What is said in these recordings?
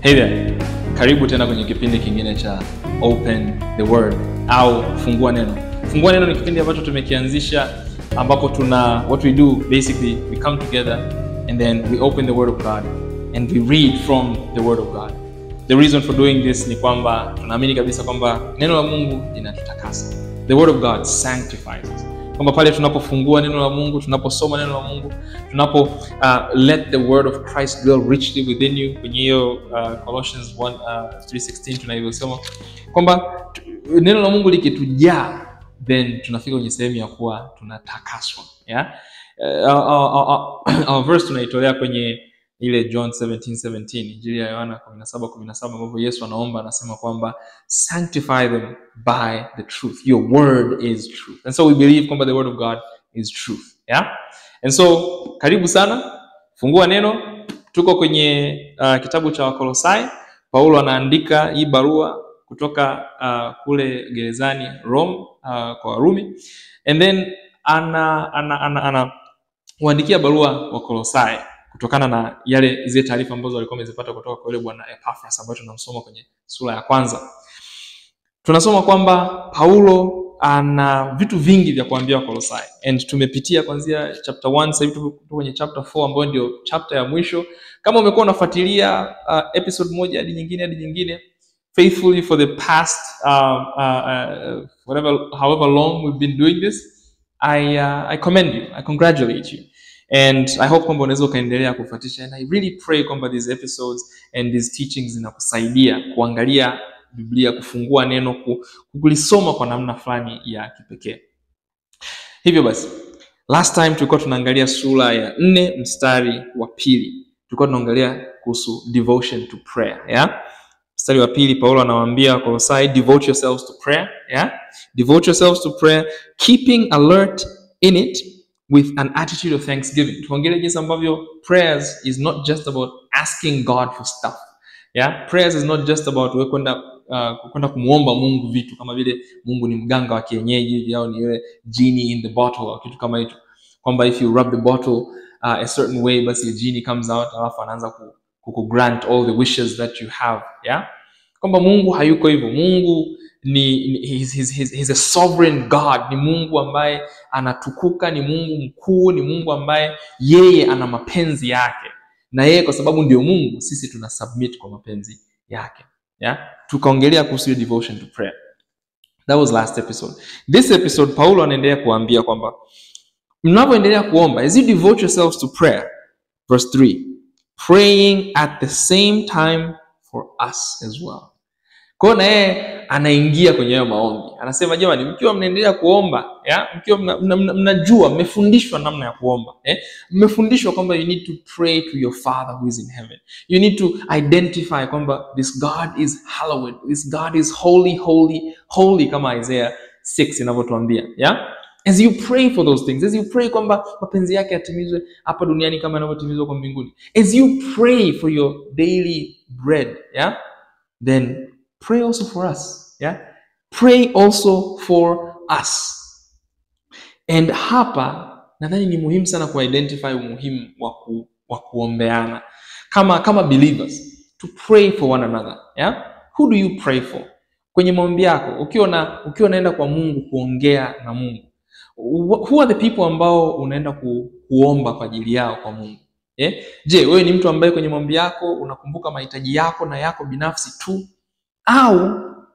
Hey there. Karibu tena kwenye kipindi kingine cha Open the Word au Fungua Neno. Fungua Neno ni kipindi ambacho tumekianzisha ambapo tuna what we do basically we come together and then we open the word of God and we read from the word of God. The reason for doing this ni kwamba tunaamini kabisa kwamba neno la Mungu linatutakasa. The word of God sanctifies us. Kwamba pale tunapofungua neno la Mungu, tunaposoma neno la Mungu, tunapo uh, let the word of Christ dwell richly within you kwenye hiyo uh, Colossians 1 uh, 3:16 tunavyosema kwamba tu- neno la Mungu likitujaa then tunafika kwenye sehemu ya kuwa tunatakaswa yeah? uh, our, our, our, our verse tunaitolea kwenye ile John 17:17 Injili ya Yohana 17:17 ambapo Yesu anaomba anasema kwamba sanctify them by the truth your word is truth and so we believe kwamba the word of God is truth yeah and so karibu sana fungua neno tuko kwenye uh, kitabu cha Wakolosai Paulo anaandika hii barua kutoka uh, kule gerezani Rome uh, kwa Warumi and then ana ana, ana, ana huandikia barua wa Kolosai kutokana na yale zile taarifa ambazo walikuwa wamezipata kutoka kwa yule bwana Epaphras ambayo tunamsoma kwenye sura ya kwanza. Tunasoma kwamba Paulo ana vitu vingi vya kuambia Wakolosai and tumepitia kuanzia chapter 1 sasa hivi tuko tuko kwenye chapter 4 ambayo ndio chapter ya mwisho. Kama umekuwa unafuatilia uh, episode moja hadi nyingine hadi nyingine faithfully for the past um, uh, uh, whatever however long we've been doing this I, uh, I commend you I congratulate you and I hope kwamba unaweza ukaendelea kufuatisha and I really pray kwamba these episodes and these teachings zinakusaidia kuangalia Biblia kufungua neno ku- kulisoma kwa namna fulani ya kipekee hivyo basi last time tulikuwa tunaangalia sura ya nne mstari wa pili tulikuwa tunaangalia kuhusu devotion to prayer yeah? mstari wa pili paulo anawaambia wakolosai devote yourselves to prayer yeah? devote yourselves to prayer keeping alert in it with an attitude of thanksgiving tuongelee jinsi ambavyo prayers is not just about asking god for stuff yeah? prayers is not just about wewe kwenda uh, kwenda kumwomba mungu vitu kama vile mungu ni mganga wa kienyeji hivi au ni yule genie in the bottle au kitu kama hicho kwamba if you rub the bottle uh, a certain way basi a genie comes out alafu anaanza ku, ku grant all the wishes that you have yeah kwamba mungu hayuko hivyo mungu ni, ni he's, he's, he's, he's a sovereign god ni mungu ambaye anatukuka ni mungu mkuu ni mungu ambaye yeye ana mapenzi yake na yeye kwa sababu ndio mungu sisi tuna submit kwa mapenzi yake yeah? tukaongelea kuhusu hiyo devotion to prayer that was last episode this episode paulo anaendelea kuambia kwamba mnavyoendelea kuomba as you devote yourselves to prayer verse 3 praying at the same time for us as well kwa hiyo na yeye anaingia kwenye hayo maombi anasema jamani mkiwa mnaendelea kuomba ya mkiwa mna- mna- mna- mnajua mmefundishwa namna ya kuomba eh? mmefundishwa kwamba you need to pray to your father who is in heaven you need to identify kwamba this god is hallowed this god is holy holy holy kama isaiah 6 inavyotuambia yeah? as you pray for those things as you pray kwamba mapenzi yake yatimizwe hapa duniani kama yanavyotimizwa kwa mbinguni as you pray for your daily bread yeah? then pray also for us yeah? pray also for us and hapa nadhani ni muhimu sana kuidentify umuhimu wa ku, wa kuombeana kama kama believers to pray for one another yeah? who do you pray for kwenye maombi yako ukiwa na ukiwa unaenda kwa mungu kuongea na mungu wh- who are the people ambao unaenda ku, kuomba kwa ajili yao kwa mungu eh? je wewe ni mtu ambaye kwenye maombi yako unakumbuka mahitaji yako na yako binafsi tu au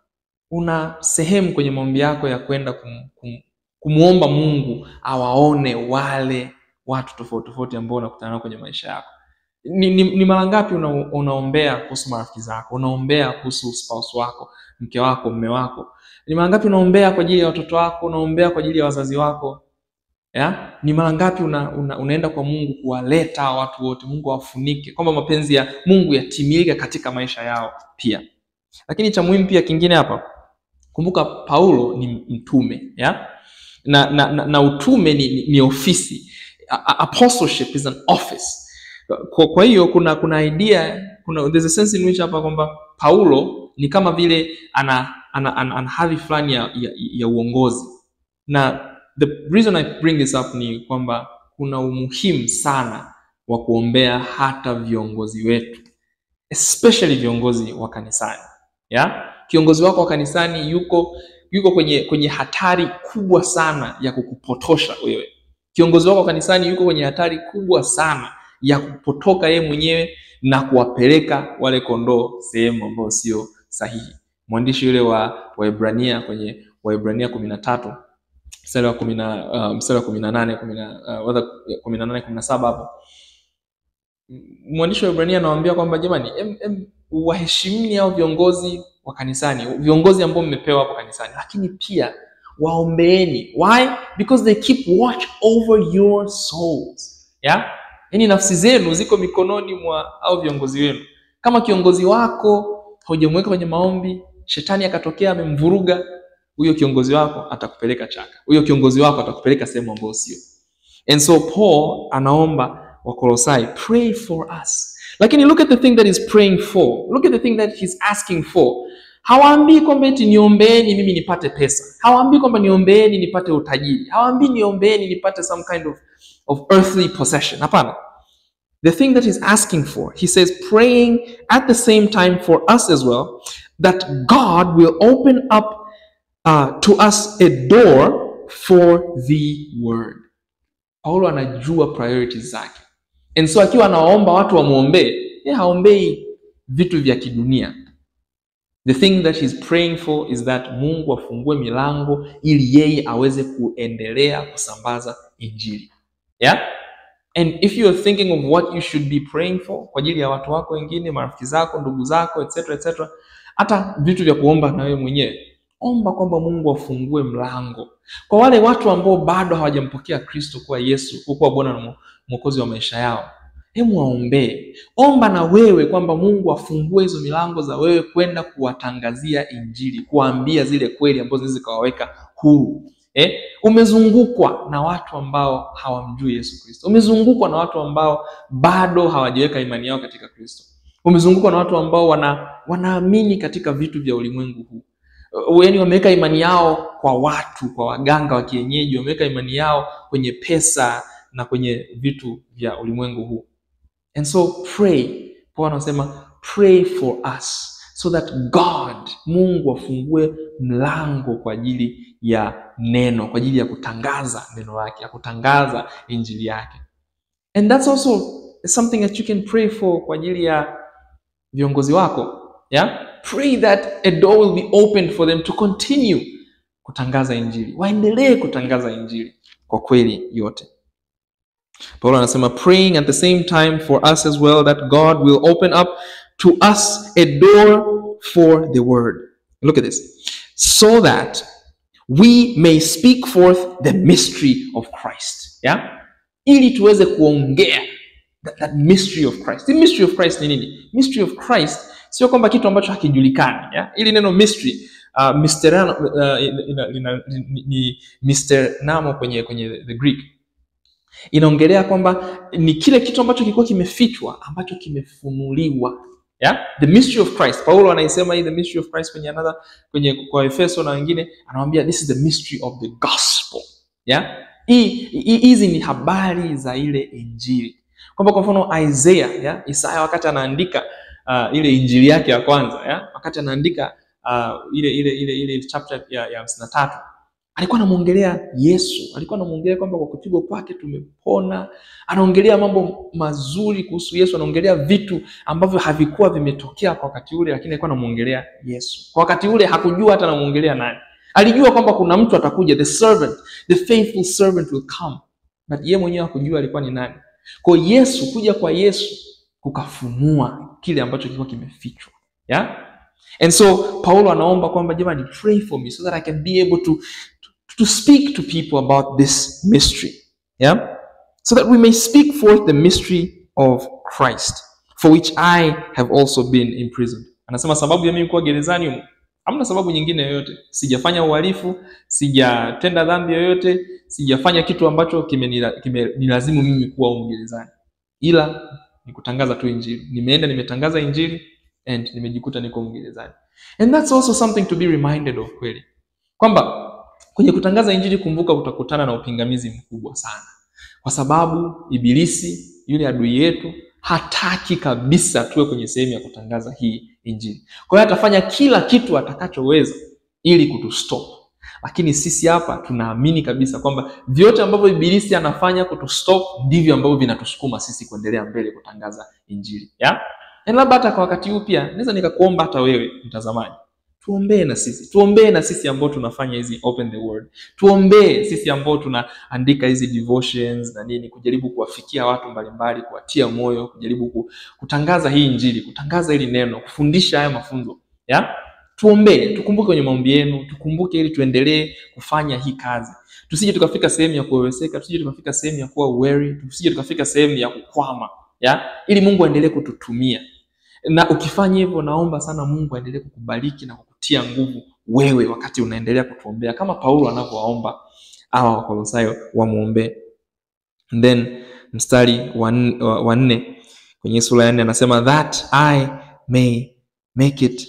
una sehemu kwenye maombi yako ya kwenda kum, kum, kumwomba mungu awaone wale watu tofauti tofauti ambao unakutana nao kwenye maisha yako ni, ni, ni mara ngapi una, unaombea kuhusu marafiki zako unaombea kuhusu spouse wako mke wako mme wako ni mara ngapi unaombea kwa ajili ya watoto wako unaombea kwa ajili ya wazazi wako ya? ni mara ngapi una, una, unaenda kwa mungu kuwaleta hawa watu wote mungu awafunike kwamba mapenzi ya mungu yatimilike katika maisha yao pia lakini cha muhimu pia kingine hapa kumbuka paulo ni mtume ya? Na, na, na, na utume ni, ni, ni ofisi A- a- apostleship is an office kwa, kwa hiyo kuna kuna idea kuna there's a sense in which hapa kwamba paulo ni kama vile ana ana, ana, ana hadhi fulani ya, ya, ya uongozi na the reason i bring this up ni kwamba kuna umuhimu sana wa kuombea hata viongozi wetu especially viongozi wa kanisani ya kiongozi wako wa kanisani yuko yuko kwenye kwenye hatari kubwa sana ya kukupotosha wewe kiongozi wako wa kanisani yuko kwenye hatari kubwa sana ya kupotoka yeye mwenyewe na kuwapeleka wale kondoo sehemu ambayo sio sahihi mwandishi yule wa Waebrania kwenye Waebrania kumi na tatu mstari wa kumi na uh, mstari wa kumi na nane kumi na uh, whether kumi na nane kumi na saba hapo mwandishi wa Ibrania anawaambia kwamba jamani, em, em, waheshimini hao viongozi wa kanisani, viongozi ambao mmepewa hapo kanisani, lakini pia waombeeni. Why? Because they keep watch over your souls. Yeah? Yaani nafsi zenu ziko mikononi mwa au viongozi wenu. Kama kiongozi wako haujamweka kwenye maombi, shetani akatokea amemvuruga, huyo kiongozi wako atakupeleka chaka, huyo kiongozi wako atakupeleka sehemu ambayo sio. And so Paul anaomba Wakolosai, pray for us. Lakini look at the thing that he's praying for. Look at the thing that he's asking for. Hawaambii kwamba eti niombeeni mimi nipate pesa. Hawaambii kwamba niombeeni nipate utajiri. Hawaambii niombeeni nipate some kind of, of earthly possession. Hapana. The thing that he's asking for, he says, praying at the same time for us as well, that God will open up uh, to us a door for the word. Paulo anajua priorities zake. And so akiwa anawaomba watu wamwombee, yeye haombei vitu vya kidunia. The thing that he's praying for is that Mungu afungue milango ili yeye aweze kuendelea kusambaza injili. Yeah? And if you are thinking of what you should be praying for kwa ajili ya watu wako wengine, marafiki zako, ndugu zako, etc etc, hata vitu vya kuomba na wewe mwenyewe, omba kwamba Mungu afungue mlango kwa wale watu ambao bado hawajampokea Kristo kuwa Yesu kuwa Bwana na Mwokozi wa maisha yao. Hebu waombee, omba na wewe kwamba Mungu afungue hizo milango za wewe kwenda kuwatangazia injili, kuwaambia zile kweli ambazo zinaweza zikawaweka huru. Eh, umezungukwa na watu ambao hawamjui Yesu Kristo. Umezungukwa na watu ambao bado hawajaweka imani yao katika Kristo. Umezungukwa na watu ambao wana wanaamini katika vitu vya ulimwengu huu. Yaani wameweka imani yao kwa watu, kwa waganga wa kienyeji, wameweka imani yao kwenye pesa na kwenye vitu vya ulimwengu huu. And so pray. Paulo anasema pray for us so that God, Mungu afungue mlango kwa ajili ya neno, kwa ajili ya kutangaza neno lake, ya kutangaza injili yake. And that's also something that you can pray for kwa ajili ya viongozi wako. Yeah? Pray that a door will be opened for them to continue kutangaza injili. Waendelee kutangaza injili kwa kweli yote. Paulo anasema praying at the same time for us as well that God will open up to us a door for the word. Look at this. So that we may speak forth the mystery of Christ. Yeah? Ili tuweze kuongea that, that mystery of Christ. The mystery of Christ ni nini? Mystery of Christ sio kwamba kitu ambacho hakijulikani. Yeah? Ili neno mystery uh, misterano, uh, ina, ina, ni, ni misternamo kwenye kwenye the Greek inaongelea kwamba ni kile kitu ambacho kilikuwa kimefichwa ambacho kimefunuliwa yeah? the mystery of Christ. Paulo anaisema hii the mystery of Christ kwenye another kwenye kwa Efeso na wengine anamwambia this is the mystery of the gospel yeah? hii hizi ni habari za ile injili kwamba kwa mfano Isaiah yeah? Isaya wakati anaandika uh, ile injili yake ya kwanza yeah? wakati anaandika uh, ile ile ile ile chapter ya ya hamsini na tatu alikuwa anamwongelea Yesu, alikuwa anamwongelea kwamba kwa kupigwa kwake tumepona. Anaongelea mambo mazuri kuhusu Yesu, anaongelea vitu ambavyo havikuwa vimetokea kwa wakati ule, lakini alikuwa anamwongelea Yesu. Kwa wakati ule hakujua hata anamwongelea nani. Alijua kwamba kuna mtu atakuja, the servant, the faithful servant will come, but yeye mwenyewe hakujua alikuwa ni nani. Kwa Yesu, kuja kwa Yesu kukafunua kile ambacho kilikuwa kimefichwa, yeah? And so Paulo anaomba kwamba jamani, pray for me so that I can be able to to speak to people about this mystery. Yeah? So that we may speak forth the mystery of Christ, for which I have also been imprisoned. Anasema sababu ya mimi kuwa gerezani humu, hamna sababu nyingine yoyote. Sijafanya uhalifu, sijatenda dhambi yoyote, sijafanya kitu ambacho kimenilazimu kime mimi kuwa humu gerezani, ila ni kutangaza tu injili. Nimeenda nimetangaza injili and nimejikuta niko humu gerezani. And that's also something to be reminded of kweli, kwamba kwenye kutangaza injili, kumbuka utakutana na upingamizi mkubwa sana, kwa sababu Ibilisi yule adui yetu hataki kabisa tuwe kwenye sehemu ya kutangaza hii injili. Kwa hiyo atafanya kila kitu atakachoweza ili kutustop, lakini sisi hapa tunaamini kabisa kwamba vyote ambavyo ibilisi anafanya kutustop ndivyo ambavyo vinatusukuma sisi kuendelea mbele kutangaza injili yeah? Na labda hata kwa wakati huu pia naweza nikakuomba hata wewe mtazamaji, tuombee na sisi, tuombee na sisi ambao tunafanya hizi open the word, tuombee sisi ambao tunaandika hizi devotions na nini, kujaribu kuwafikia watu mbalimbali, kuwatia moyo, kujaribu kutangaza hii injili, kutangaza hili neno, kufundisha haya mafunzo yeah? Tuombee, tukumbuke kwenye maombi yenu, tukumbuke ili tuendelee kufanya hii kazi, tusije tukafika sehemu ya kuweweseka, tusije tukafika sehemu ya kuwa weary, tusije tukafika sehemu ya kukwama ya ili Mungu aendelee kututumia. Na ukifanya hivyo, naomba sana Mungu aendelee kukubariki na kukutia nguvu wewe, wakati unaendelea kutuombea kama Paulo anavyowaomba hawa Wakolosai wamwombee. Then mstari wa nne kwenye sura ya nne anasema that I may make it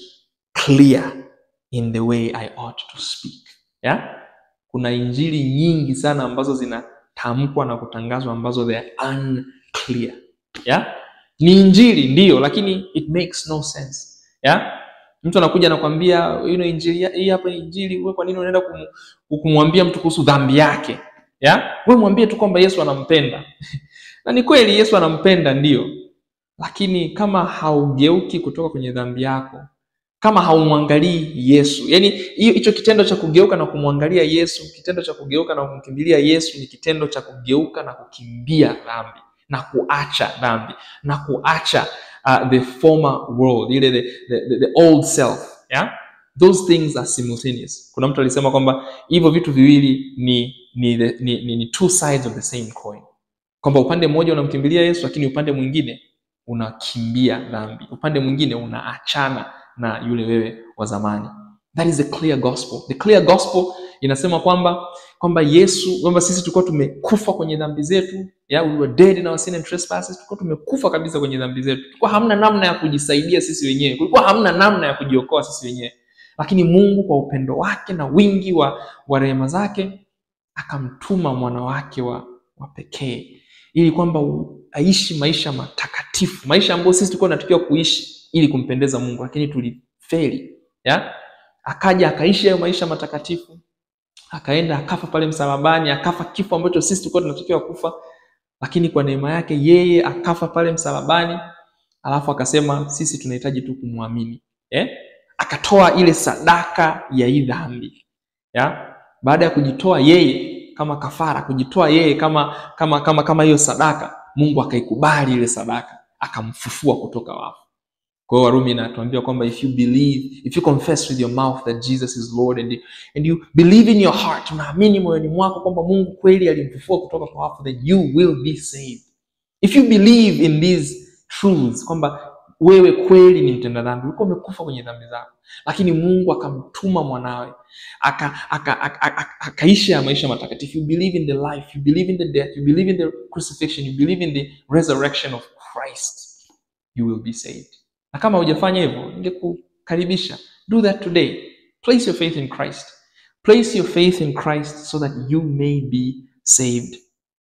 clear in the way I ought to speak. Yeah? Kuna injili nyingi sana ambazo zinatamkwa na kutangazwa ambazo they are unclear. Yeah? Ni injili ndiyo, lakini it makes no sense. Yeah? Mtu anakuja anakwambia you know, injili hii hapa ni injili, wewe kwa nini unaenda kum, kumwambia mtu kuhusu dhambi yake? Yeah? Wewe mwambie tu kwamba Yesu anampenda. na ni kweli Yesu anampenda ndiyo, lakini kama haugeuki kutoka kwenye dhambi yako kama haumwangalii Yesu, yaani hiyo hicho kitendo cha kugeuka na kumwangalia Yesu, kitendo cha kugeuka na kumkimbilia Yesu ni kitendo cha kugeuka na kukimbia dhambi na kuacha dhambi na kuacha uh, the former world, ile the, the, the, the old self yeah? Those things are simultaneous. Kuna mtu alisema kwamba hivyo vitu viwili ni ni, the, ni, ni, ni two sides of the same coin, kwamba upande mmoja unamkimbilia Yesu, lakini upande mwingine unakimbia dhambi, upande mwingine unaachana na yule wewe wa zamani. That is the clear gospel. The clear gospel inasema kwamba kwamba Yesu kwamba sisi tulikuwa tumekufa kwenye dhambi zetu, yeah, we were dead in our sin and trespasses. Tulikuwa tumekufa kabisa kwenye dhambi zetu, tulikuwa hamna namna ya kujisaidia sisi wenyewe, kulikuwa hamna namna ya kujiokoa sisi wenyewe, lakini Mungu kwa upendo wake na wingi wa, wa rehema zake akamtuma mwana wake wa, wa pekee ili kwamba aishi maisha matakatifu, maisha ambayo sisi tulikuwa tunatakiwa kuishi ili kumpendeza Mungu, lakini tulifeli ya akaja akaishi hayo maisha matakatifu, akaenda akafa pale msalabani, akafa kifo ambacho sisi tulikuwa tunatakiwa kufa, lakini kwa neema yake yeye akafa pale msalabani, alafu akasema sisi tunahitaji tu kumwamini eh? Akatoa ile sadaka ya hii dhambi ya baada ya kujitoa yeye kama kafara, kujitoa yeye kama kama kama kama hiyo sadaka, Mungu akaikubali ile sadaka, akamfufua kutoka wafu. Kwa hiyo Warumi inatuambia kwamba if you believe, if you confess with your mouth that Jesus is Lord and you, and you believe in your heart, unaamini moyoni mwako kwamba Mungu kweli alimfufua kutoka kwa wafu, then you will be saved. If you believe in these truths kwamba wewe kweli ni mtenda dhambi, ulikuwa umekufa kwenye dhambi zako, lakini Mungu akamtuma mwanawe akaishi aka, aka, aka, aka ya maisha matakatifu. You believe in the life, you believe in the death, you believe in the crucifixion, you believe in the resurrection of Christ, you will be saved. Na kama hujafanya hivyo, ningekukaribisha do that today. Place your faith in Christ. Place your faith in Christ so that you may be saved.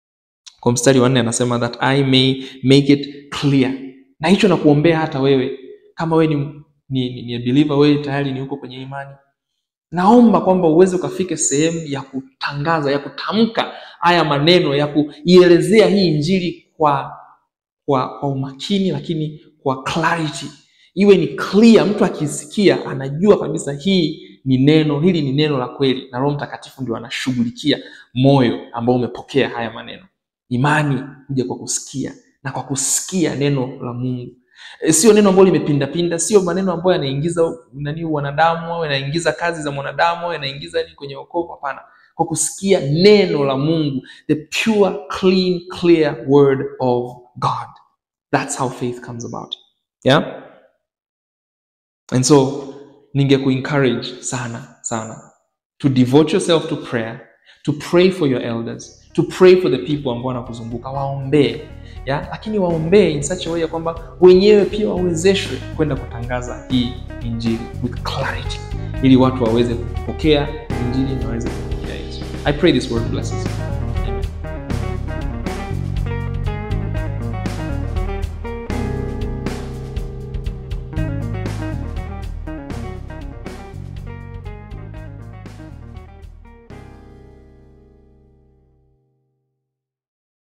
Kwa mstari wa nne anasema that I may make it clear. Na hicho nakuombea hata wewe kama wewe ni, ni, ni, ni a believer, wewe tayari ni uko kwenye imani, naomba kwamba uweze ukafike sehemu ya kutangaza, ya kutamka haya maneno, ya kuielezea hii injili kwa, kwa, kwa umakini, lakini kwa clarity, iwe ni clear. Mtu akisikia anajua kabisa hii ni neno, hili ni neno la kweli, na Roho Mtakatifu ndio anashughulikia moyo ambao umepokea haya maneno. Imani huja kwa kusikia na kwa kusikia neno la Mungu. E, sio neno ambalo limepindapinda, sio maneno ambayo yanaingiza nani wanadamu au yanaingiza kazi za mwanadamu au yanaingiza nini kwenye wokovu. Hapana, kwa kusikia neno la Mungu, the pure clean clear word of God. That's how faith comes about. Yeah? And so ningekuencourage sana sana to devote yourself to prayer, to pray for your elders, to pray for the people ambao wanakuzunguka, waombee ya lakini waombee in such a way ya kwamba wenyewe pia wawezeshwe kwenda kutangaza hii injili with clarity, ili watu waweze kupokea injili na waweze kupokea Yesu. I pray this word blesses you.